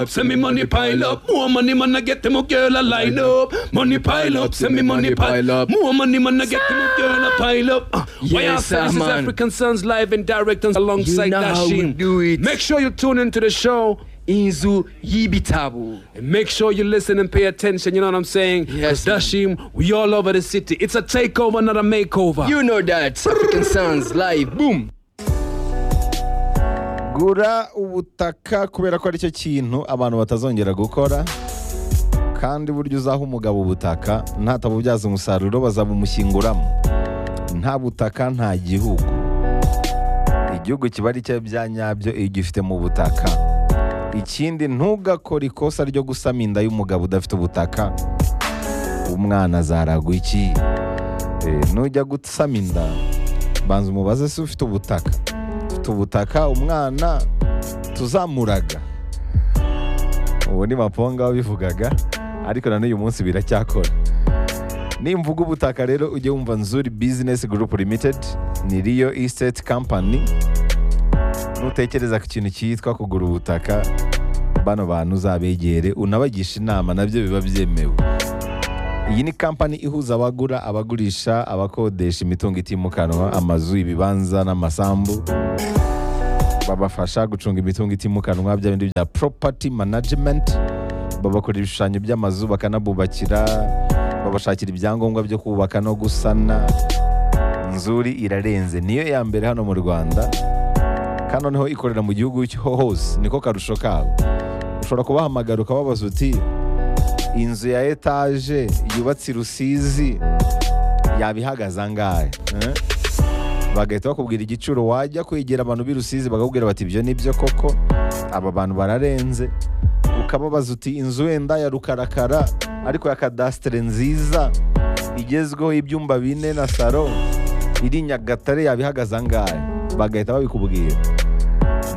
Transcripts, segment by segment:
up, send me money pile up. More money, man, I get them a girl a line up. Money pile up, send me money pile up. More money, man, I get them a girl a pile up. Uh, Why Yes, our friends sir, is man. African Sons live and direct and alongside You know how we Dashim. do it. Make sure you tune into the show. inzu y'ibitabo And make sure you listen and pay attention, you know what I'm saying? Yes, 'Cause Dashim, we all over the city. It's a takeover, not a makeover. you know that african sons live boom gura ubutaka kubera ko aricyo kintu abantu batazongera gukora kandi burya uzaha umugabo ubutaka ntatabubyaza umusaruro bazabumushyinguramo nta butaka nta gihugu igihugu kiba ari cyo bya nyabyo iyo ugifite mu butaka ikindi ntugakore ikosa ryo gusama inda y'umugabo udafite ubutaka umwana azaragwa iki Eh, nujya gusama inda banza umubaze se ufite ubutaka dufite ubutaka umwana tuzamuraga ubu ni maponga wabivugaga ariko na n'uyu munsi biracyakora nimvuga ubutaka rero ujye wumva nzuri bizinesi gurupu limitedi ni riyo isiteti kampani nutekereza ku kintu cyitwa kugura ubutaka bano bantu uzabegere unabagisha inama nabyo biba byemewe iyi ni kampani ihuza abagura abagurisha abakodesha imitungo itimukanwa amazu ibibanza n'amasambu babafasha gucunga imitungo itimukanwa bya bindi bya property management babakora ibishushanyo by'amazu bakanabubakira babashakira ibyangombwa byo kubaka no gusana nzuri irarenze niyo ya mbere hano mu rwanda kandi noneho ikorera mu gihugu cyo hose niko karusho kabo ushobora kubahamagara ukababaza uti inzu ya etaje yubatse i rusizi yaba ihagaze angahe eh? bagahita bakubwira igiciro wajya kwegera abantu b'i rusizi bakakubwira bati ibyo ni byo koko aba bantu bararenze ukababaza uti inzu wenda ya rukarakara ariko ya kadasitere nziza igezweho y'ibyumba bine na saro iri i nyagatare yaba ihagaze angahe bagahita babikubwira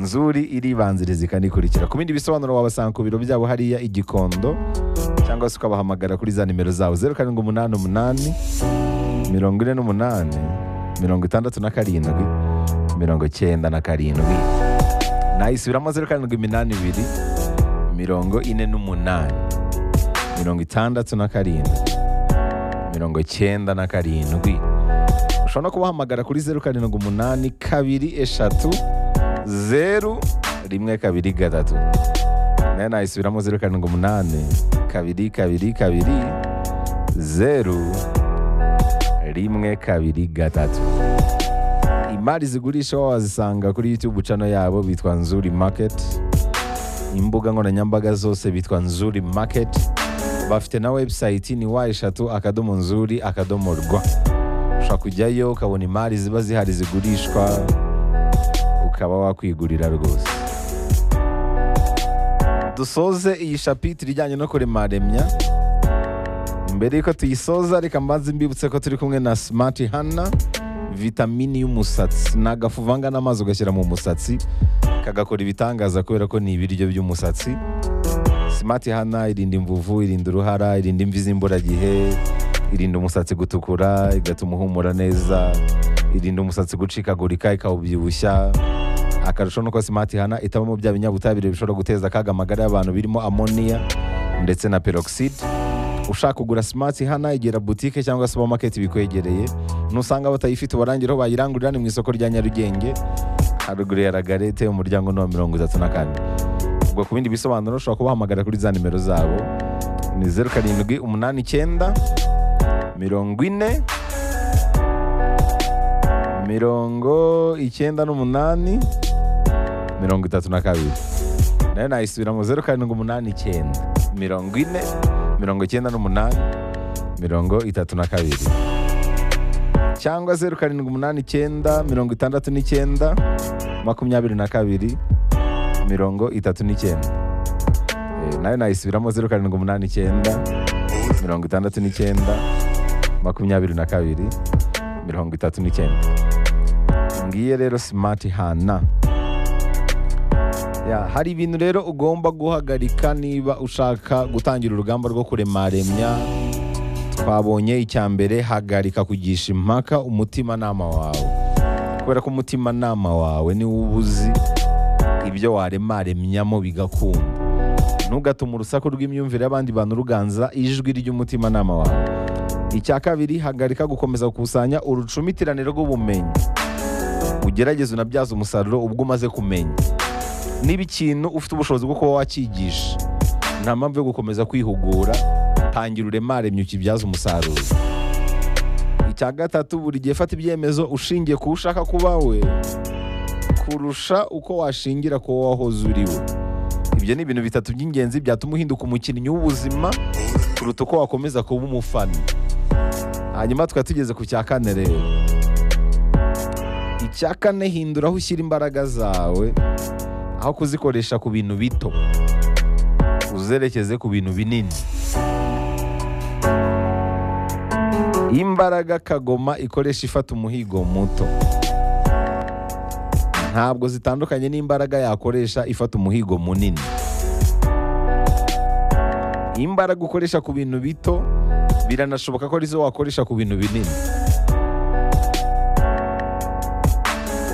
nzuri iribanziriza ikanikurikira ku bindi bisobanuro wabasanga ku biro byabo hariya i gikondo cyangwa se ukabahamagara kuri za nimero zabo zeru karindwi umunani umunani mirongo ine n'umunani mirongo itandatu na karindwi mirongo icyenda na karindwi nayisubiramo zeru karindwi iminani ibiri mirongo ine n'umunani mirongo itandatu na karindwi mirongo icyenda na karindwi ushobora no kubahamagara kuri zeru karindwi umunani kabiri eshatu zeru rimwe kabiri gatatu nayo nayisubiramo zeru karindwi umunani kabiri kabiri kabiri zeru rimwe kabiri gatatu imari zigurisha wazisanga kuri youtube channel yabo bitwa nzuri market imbuga nkoranyambaga zose bitwa nzuri market bafite na website ni wa eshatu akadomo nzuri akadomo rwa ushobora kujyayo ukabona imari ziba zihari zigurishwa ukaba wakwigurira rwose dusoze iyi shapitire ijyanye no kuremaremya mbere y'uko tuyisoza reka mbanze mbibutse ko turi kumwe na smart hana vitamini y'umusatsi ni agafu uvanga n'amazi ugashyira mu musatsi kagakora ibitangaza kubera ko ni ibiryo by'umusatsi smart hana irinda imvuvu irinda uruhara irinda imvi z'imburagihe irinda umusatsi gutukura igatuma uhumura neza irinda umusatsi gucikagurika ikawubyibushya akarusho nuko smart hana itabamo bya binyabutabire bishobora guteza akaga amagara y'abantu birimo amoniya ndetse na peroxide ushaka kugura smart hana igera butike cyangwa supermarket bikwegereye nusanga batayifite ubarangira aho bayirangurira ni mu isoko rya nyarugenge haruguru ya ragarete umuryango ni wa mirongo itatu na kane ubwo ku bindi bisobanuro ushobora kubahamagara kuri za nimero zabo ni zeru karindwi umunani icyenda mirongo ine mirongo icyenda n'umunani mirongo itatu na kabiri nayo nayisubiramo zeru karindwi umunani icyenda mirongo ine mirongo icyenda n'umunani mirongo itatu na kabiri cyangwa zeru karindwi umunani icyenda mirongo itandatu n'icyenda makumyabiri na kabiri mirongo itatu n'icyenda Eh, nayo nayisubiramo zeru karindwi umunani icyenda mirongo itandatu n'icyenda makumyabiri na kabiri mirongo itatu n'icyenda ngiye rero simati hana Ya, hari ibintu rero ugomba guhagarika niba ushaka gutangira urugamba rwo kuremaremya twabonye icya mbere hagarika kugisha impaka umutimanama wawe kubera ko umutimanama wawe niwo uba uzi ibyo waremaremyamo bigakunda ntugatuma urusaku rw'imyumvire y'abandi bantu ruganza ijwi ry'umutimanama wawe icya kabiri hagarika gukomeza gukusanya urucumitiranire rw'ubumenyi ugerageze unabyaze umusaruro ubwo umaze kumenya niba ikintu ufite ubushobozi bwo kuba wakigisha nta mpamvu yo gukomeza kwihugura tangira uremare myuka ibyaza umusaruro icya gatatu buri gihe fata ibyemezo ushingiye ku ushaka kuba we kurusha uko washingira kuba wahoze uri we ibyo ni ibintu bitatu by'ingenzi byatuma uhinduka umukinnyi w'ubuzima kuruta uko wakomeza kuba umufana hanyuma tukaba tugeze ku cya kane rero icya kane hindura aho ushyira imbaraga zawe aho kuzikoresha ku bintu bito uzerekeze ku bintu binini imbaraga kagoma ikoresha ifata umuhigo muto ntabwo zitandukanye n'imbaraga yakoresha ifata umuhigo munini imbaraga ukoresha ku bintu bito biranashoboka ko arizo wakoresha ku bintu binini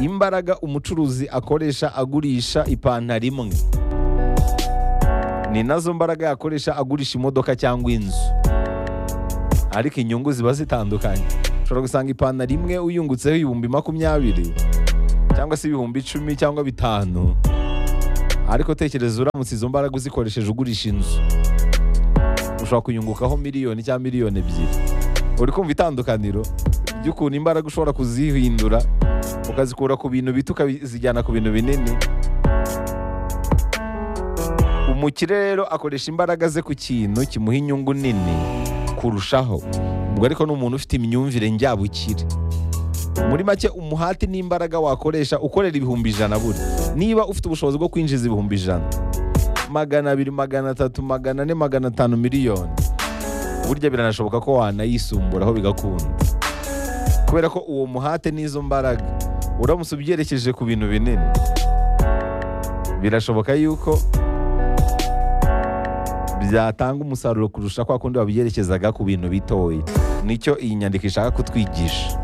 imbaraga umucuruzi akoresha agurisha ipantaro imwe ni nazo mbaraga yakoresha agurisha imodoka cyangwa inzu ariko inyungu ziba zitandukanye ushobora gusanga ipantaro imwe uyungutseho ibihumbi makumyabiri cyangwa se ibihumbi icumi cyangwa bitanu ariko tekereza uramutse izo mbaraga uzikoresheje ugurisha inzu ushobora kuyungukaho miliyoni cyangwa miliyoni ebyiri uri kumva itandukaniro ry'ukuntu imbaraga ushobora kuzihindura ukazikura ku bintu bito ukazijyana ku bintu binini umukire rero akoresha imbaraga ze ku kintu kimuha inyungu nini kurushaho ubwo ariko ni umuntu ufite imyumvire njyabukire muri make umuhati n'imbaraga wakoresha ukorera ibihumbi ijana buri niba ufite ubushobozi bwo kwinjiza ibihumbi ijana magana abiri magana atatu magana ane magana atanu miliyoni burya biranashoboka ko wanayisumburaho bigakunda kubera ko uwo muhate n'izo mbaraga uramutse ubyerekeje ku bintu binini birashoboka yuko byatanga umusaruro kurusha kwa kundi wabyerekezaga ku bintu bitoya nicyo iyi nyandiko ishaka kutwigisha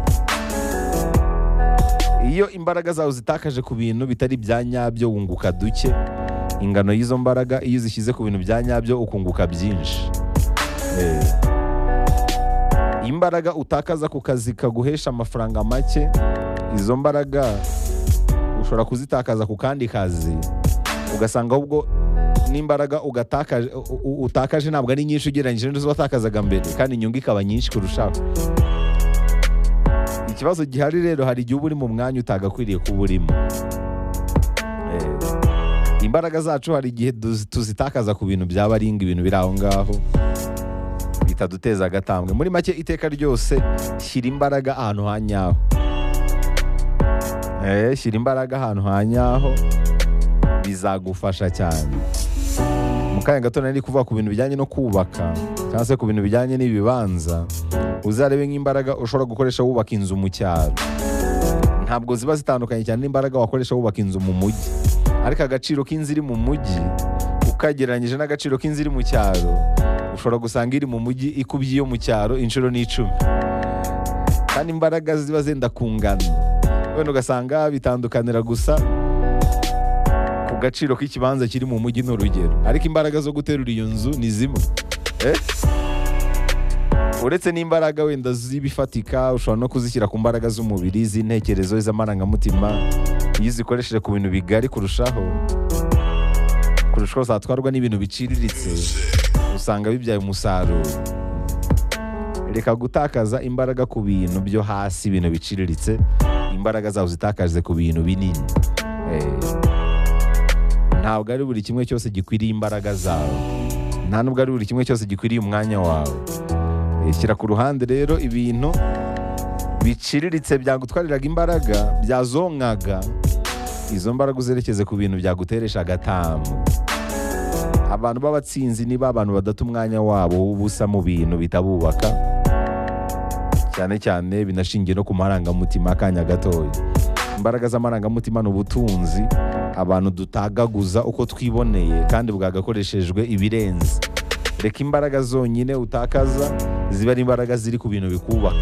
iyo imbaraga zawe zitakaje ku bintu bitari ibya nyabyo wunguka duke ingano y'izo mbaraga iyo uzishyize ku bintu bya nyabyo ukunguka byinshi Eh. imbaraga utakaza ku kazi kaguhesha amafaranga make izo mbaraga ushobora kuzitakaza ku kandi kazi ugasanga ahubwo n'imbaraga ugatakaje- u- u- utakaje ntabwo ari nyinshi ugereranyije n'izo watakazaga mbere kandi inyungu ikaba nyinshi kurushaho ikibazo gihari rero hari igihe uba uri mu mwanya utagakwiriye kuba urimo Eh, imbaraga zacu hari igihe tuzi- tuzitakaza ku bintu byaba ari ibintu biri aho ngaho bitaduteza agatambwe muri make iteka ryose shyira imbaraga ahantu ha nyaho Eh, shyira imbaraga ahantu ha nyaho bizagufasha cyane mu kanya gato nari kuvuga ku bintu bijyanye no kubaka cyangwa se ku bintu bijyanye n'ibibanza uzarebe nk'imbaraga ushobora gukoresha wubaka inzu mu cyaro ntabwo ziba zitandukanye cyane n'imbaraga wakoresha wubaka inzu mu mujyi ariko agaciro k'inzu iri mu mujyi ukagereranyije n'agaciro k'inzu iri mu cyaro ushobora gusanga iri mu mujyi ikubye iyo mu cyaro inshuro n'icumi kandi imbaraga ziba zenda kungana wenda ugasanga bitandukanira gusa ku gaciro k'ikibanza kiri mu mujyi ni urugero ariko imbaraga zo guterura iyo nzu ni zimwe Eh? uretse n'imbaraga wenda z'ibifatika ushobora no kuzishyira ku mbaraga z'umubiri z'intekerezo iz'amarangamutima iyo uzikoresheje ku bintu bigari kurushaho kurusha uko zatwarwa n'ibintu biciriritse usanga bibyaye umusaruro reka gutakaza imbaraga ku bintu byo hasi ibintu biciriritse imbaraga zawe uzitakaze ku bintu binini Eh. ntabwo ari buri kimwe cyose gikwiriye imbaraga zawe nta nubwo ari buri kimwe cyose gikwiriye umwanya wawe Eh, shyira ku ruhande rero ibintu biciriritse byagutwariraga imbaraga byazonkaga izo mbaraga uzerekeze ku bintu byaguteresha agatamu abantu b'abatsinzi ni ba bantu badata umwanya wabo w'ubusa mu bintu bitabubaka cyane cyane binashingiye no ku marangamutima akanya gatoya imbaraga z'amarangamutima ni ubutunzi abantu dutagaguza uko twiboneye kandi bwagakoreshejwe ibirenze reka imbaraga zonyine utakaza ziba ari imbaraga ziri ku bintu bikubaka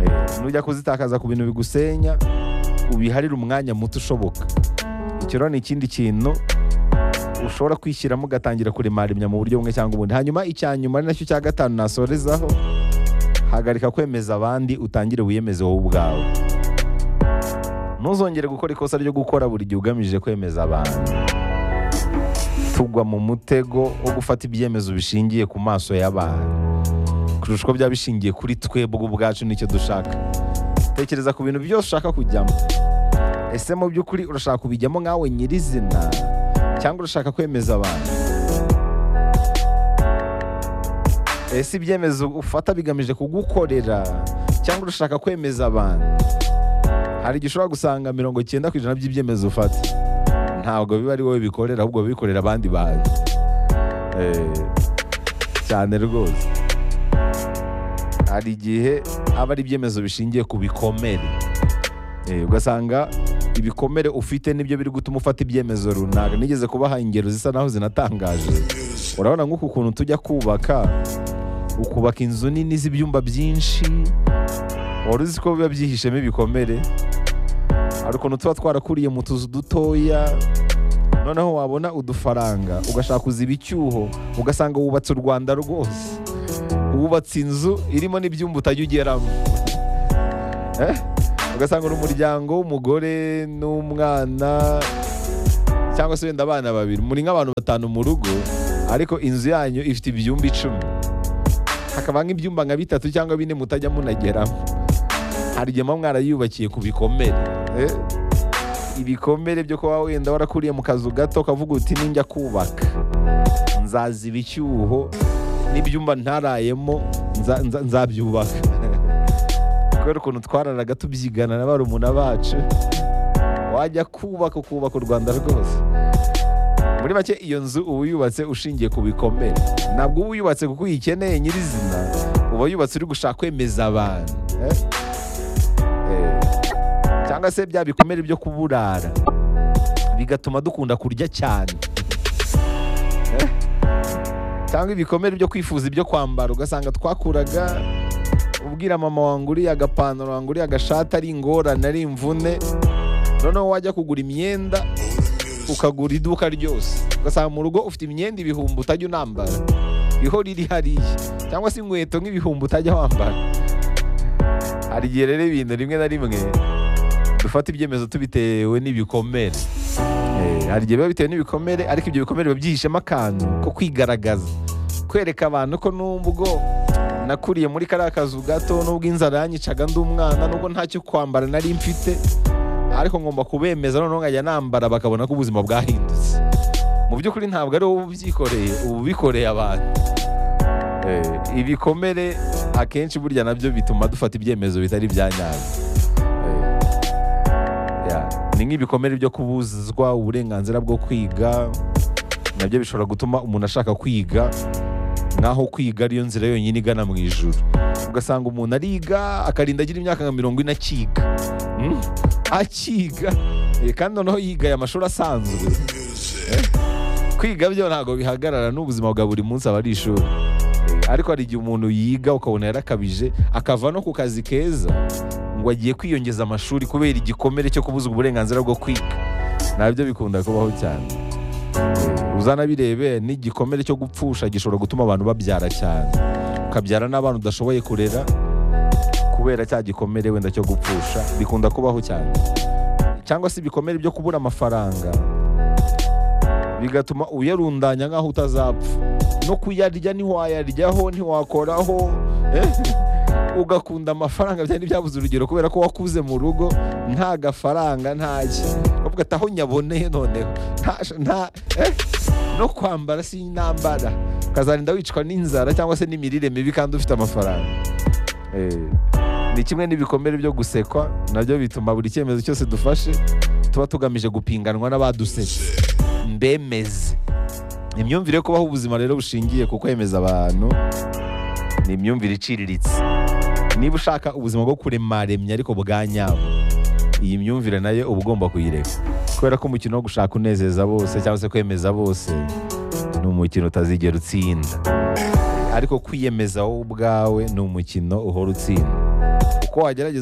Eh, nujya kuzitakaza ku bintu bigusenya ubiharire umwanya muto ushoboka ikiro ni ikindi kintu ushobora kwishyiramo ugatangira kurimarimya mu buryo bumwe cyangwa ubundi hanyuma icya nyuma ari nacyo cya gatanu nasorezaho hagarika kwemeza abandi utangire wiyemeze wowe ubwawe ntuzongere gukora ikosa ryo gukora buri gihe ugamije kwemeza abantu tugwa mu mutego wo gufata ibyemezo bishingiye ku maso y'abantu kurusha uko byaba bishingiye kuri twebwe ubwacu nicyo dushaka tekereza ku bintu byose ushaka kujyamo ese mu by'ukuri urashaka kubijyamo nkawe nyirizina cyangwa urashaka kwemeza abantu ese ibyemezo ufata bigamije kugukorera cyangwa urashaka kwemeza abantu hari igihe ushobora gusanga mirongo icyenda ku ijana by'ibyemezo ufata ntabwo biba ari wowe bikorera ahubwo biba bikorera abandi bantu Eh, cyane rwose hari igihe aba ari ibyemezo bishingiye ku bikomere Eh, ugasanga ibikomere ufite nibyo biri gutuma ufata ibyemezo runaka nigeze kubaha ingero zisa naho zinatangaje urabona nk'uku kuntu tujya kubaka ukubaka inzu nini z'ibyumba byinshi wari uzi ko biba byihishemo ibikomere hari ukuntu tuba twarakuriye mu tuzu dutoya noneho wabona udufaranga ugashaka kuziba icyuho ugasanga wubatse u rwanda rwose wubatse inzu irimo n'ibyumba utajya ugeramo Eh? ugasanga uri umuryango w'umugore n'umwana cyangwa se wenda abana babiri muri nk'abantu batanu mu rugo ariko inzu yanyu ifite ibyumba icumi hakaba nk'ibyumba nka bitatu cyangwa bine mutajya munageramo hari igihe muba mwarayubakiye ku bikomere eh? ibikomere byo kuba wenda warakuriye mu kazu gato ukavuga uti ninjya kubaka nzaziba icyuho n'ibyumba ntarayemo nza- nza- nzabyubaka kubera ukuntu twararaga tubyigana na barumuna bacu wajya kubaka ukubaka u rwanda rwose muri make iyo nzu uba uyubatse ushingiye ku bikomere ntabwo uba uyubatse kuko uyikeneye nyirizina uba yubatse uri gushaka kwemeza abantu eh? Eh, cyangwa se bya bikomere byo kuburara bigatuma dukunda kurya cyane Eh? cyangwa ibikomere byo kwifuza ibyo kwambara ugasanga twakuraga ubwira mama wanguriye agapantaro wanguriye agashati ari ingorane ari imvune noneho wajya kugura imyenda ukagura iduka ryose ugasanga mu rugo ufite imyenda ibihumbi utajya unambara ihora iri hariya cyangwa se inkweto nk'ibihumbi utajya wambara hari igihe rero ibintu rimwe na rimwe dufata ibyemezo tubitewe n'ibikomere Eh, hari igihe biba bitewe n'ibikomere ariko ibyo bikomere biba byihishemo akantu ko kwigaragaza kwereka abantu ko n'ubwo nakuriye muri kariya kazu gato n'ubwo inzara yanyicaga ndi umwana n'ubwo ntacyo kwambara nari mfite ariko ngomba kubemeza noneho nkajya nambara bakabona ko ubuzima bwahindutse mu by'ukuri ntabwo ari wowe ubyikoreye uba ubikoreye abantu Eh, ibikomere akenshi burya nabyo bituma dufata ibyemezo bitari bya nyabyo Eh, Yeah. ni nk'ibikomere byo kubuzwa uburenganzira bwo kwiga nabyo bishobora gutuma umuntu ashaka kwiga naho kwiga ariyo nzira yonyine igana mu ijuru ugasanga umuntu ariga akarinda agira imyaka nka mirongo ine akiga Mm? akiga Eh, kandi noneho yigaye amashuri asanzwe Eh? kwiga byo ntabwo bihagarara n'ubuzima bwa buri munsi aba ari ishuri Eh, ariko hari igihe umuntu yiga ukabona yarakabije akava no ku kazi keza ngo agiye kwiyongeza amashuri kubera igikomere cyo kubuzwa uburenganzira bwo kwiga nabyo bikunda kubaho cyane uzanabirebe n'igikomere cyo gupfusha gishobora gutuma abantu babyara cyane ukabyara n'abana udashoboye kurera kubera cya gikomere wenda cyo gupfusha bikunda kubaho cyane cyangwa se ibikomere byo kubura amafaranga bigatuma uyarundanya nk'aho utazapfa no kuyarya ntiwayaryaho ntiwakoraho eh? ugakunda amafaranga byari byabuze urugero kubera ko wakuze mu rugo nta gafaranga ntaki uvuga ati aho nyaboneye noneho nta nta eh? no kwambara si intambara ukazarinda wicwa n'inzara cyangwa se n'imirire mibi kandi ufite amafaranga Eh, ni kimwe n'ibikomere byo gusekwa nabyo bituma buri cyemezo cyose dufashe tuba tugamije gupinganwa n'abadusetse mbemeze imyumvire yo kubaho ubuzima rero bushingiye ku kwemeza abantu ni imyumvire iciriritse niba ushaka ubuzima bwo kuremaremya ariko bwa nyabwo iyi myumvire nayo uba ugomba kuyireka kubera ko umukino wo gushaka unezeza bose cyangwa se kwemeza bose ni umukino utazigera utsinda ariko kwiyemeza wowe ubwawe ni umukino uhora utsinda uko wagerageza